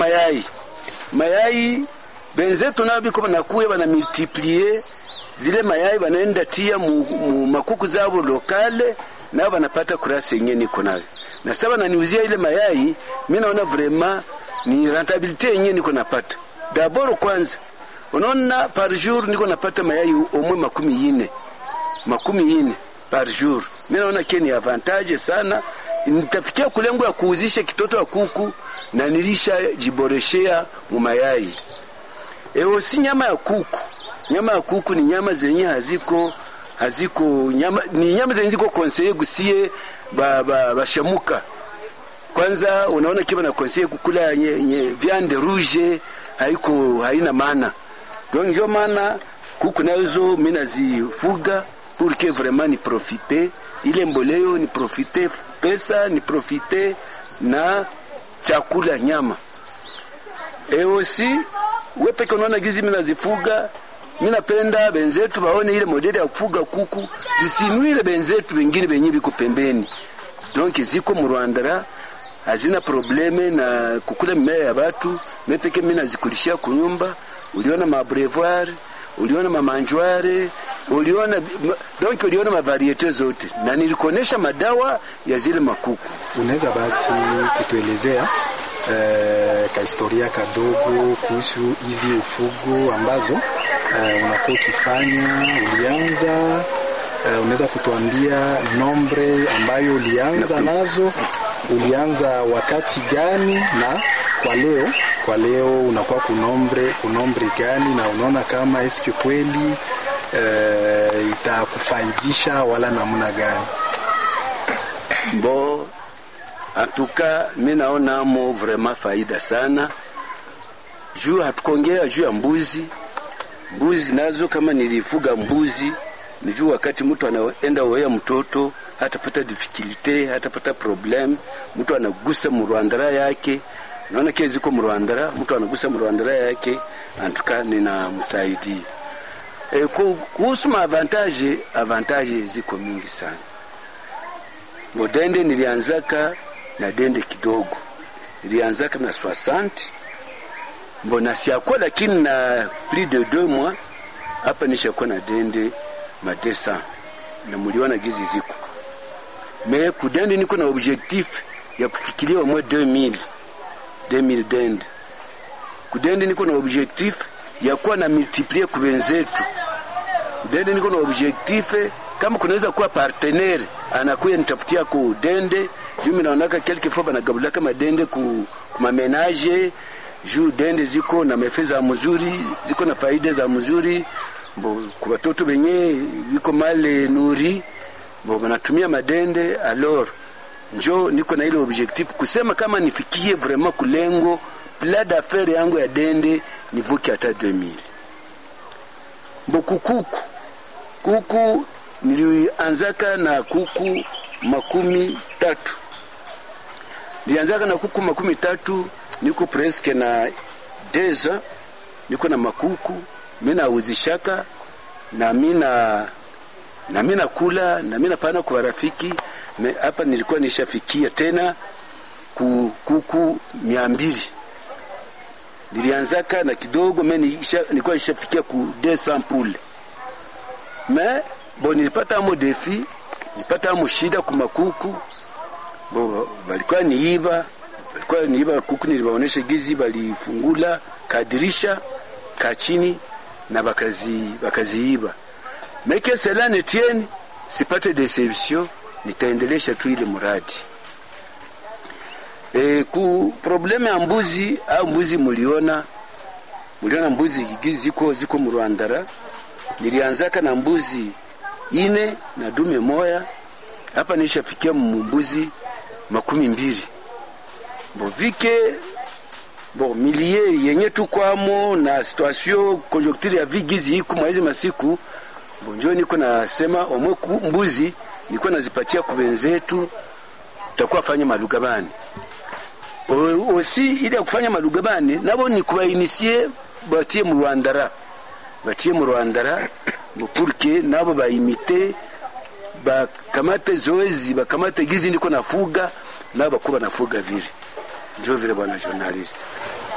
mayai mayai benzetu nao biko banakuya bana multiplie zile mayai banaenda tia mu, mu makuku zabo lokale nao banapata kurasi yenye niko nayo na sasa bananiuzia ile mayai mi naona vraiment ni rentabilité yenye niko napata dabord kwanza unaona par jour niko napata mayai omwe makumi ine makumi ine par jour mi naona ke ni avantage sana nitafikia kulengo ya kuuzisha kitoto ya kuku na nilisha jiboreshea mu mayai Eo si nyama ya kuku. Nyama ya kuku ni nyama zenye haziko haziko nyama ni nyama zenye ziko konseye gusie ba, ba, bashamuka. Kwanza unaona kiba na konseye kukula nye, nye viande rouge haiko haina maana. Donc ndio maana kuku nazo mimi nazifuga pour que vraiment ni profiter ile mboleo ni profiter pesa ni profiter na chakula nyama. Et aussi we peke unaona gizi mimi nazifuga mimi napenda benzetu baone ile modeli ya kufuga kuku zisinwile benzetu wengine benye biko pembeni donc ziko mu Rwanda hazina probleme na kukula mimea ya watu mimi peke mimi nazikulishia kunyumba uliona mabrevoir uliona mamanjware uliona donc uliona mavariete zote na nilikuonesha madawa ya zile makuku Unaweza basi kutuelezea eh, kahistoria kadogo kuhusu hizi ufugo ambazo eh, unakuwa ukifanya ulianza eh, unaweza kutuambia nombre ambayo ulianza nazo ulianza wakati gani na kwa leo kwa leo unakuwa kunombre kunombre gani na unaona kama eske kweli eh, itakufaidisha wala namna gani Bo, antuka mi naonamo vraiment faida sana juu hatukongea juu ya mbuzi. Mbuzi nazo kama nilifuga mbuzi, ni juu wakati mtu anaenda wea mtoto hatapata difficulty, hatapata problem, mtu anagusa mrwandara yake naona kile ziko mrwandara, mtu anagusa mrwandara yake, antuka ninamsaidia. E, kuhusu maavantage, avantage ziko mingi sana ngo dende nilianzaka na dende kidogo, nilianzaka na 60 mbona siakuwa, lakini na plus de deux mois hapa nishakuwa na dende ma 200 na muliona gizi ziko me kudende, niko na objectif ya kufikiria mwe 2000 2000 dende kudende, niko na objectif ya kuwa na multiplier kubenzetu kudende, niko na objectif kama kunaweza kuwa partenaire anakuya nitafutia ku dende juu mimi naonaka quelque fois banagabulaka madende ku mamenage juu dende ziko na mefe za mzuri ziko na faida za mzuri bo kwa watoto benye biko male nuri bo banatumia madende alors njo niko na ile objectif kusema kama nifikie vraiment kulengo pla d'affaire yangu ya dende nivuke hata 2000 bo kukuku kuku nilianzaka na kuku makumi tatu nilianzaka na kuku makumi tatu niko preske na deza niko na makuku mi nauzishaka na mina na mi nakula na mi napana kwa rafiki hapa nilikuwa nishafikia tena ku kuku mia mbili nilianzaka na kidogo me nilikuwa nishafikia ku 200 poule me bo nilipata amo defi nilipata amo shida kumakuku bo balikuwa niiba balikuwa niiba kuku nilibaonesha gizi balifungula kadirisha ka chini na bakazi bakaziiba meke cela ne tienne sipate deception nitaendelesha tu ile muradi e, ku probleme ya mbuzi au mbuzi muliona muliona mbuzi gizi ziko ziko mu Rwandara nilianzaka na mbuzi ine na dume moya hapa nishafikia mbuzi makumi mbili bovike bo milie yenye tukwamo na situation conjoncture ya vigizi iku mwaizi masiku bonjo niko nasema omwe mbuzi niko nazipatia kubenzetu takuwa fanya malugabani osi ili ya kufanya malugabani nabo ni kubainisie batie mu Rwandara batie mu Rwandara purke nabo baimite bakamate zoezi bakamate gizi ndiko nafuga nabo bakuba nafuga vile ndio vile bwana journalist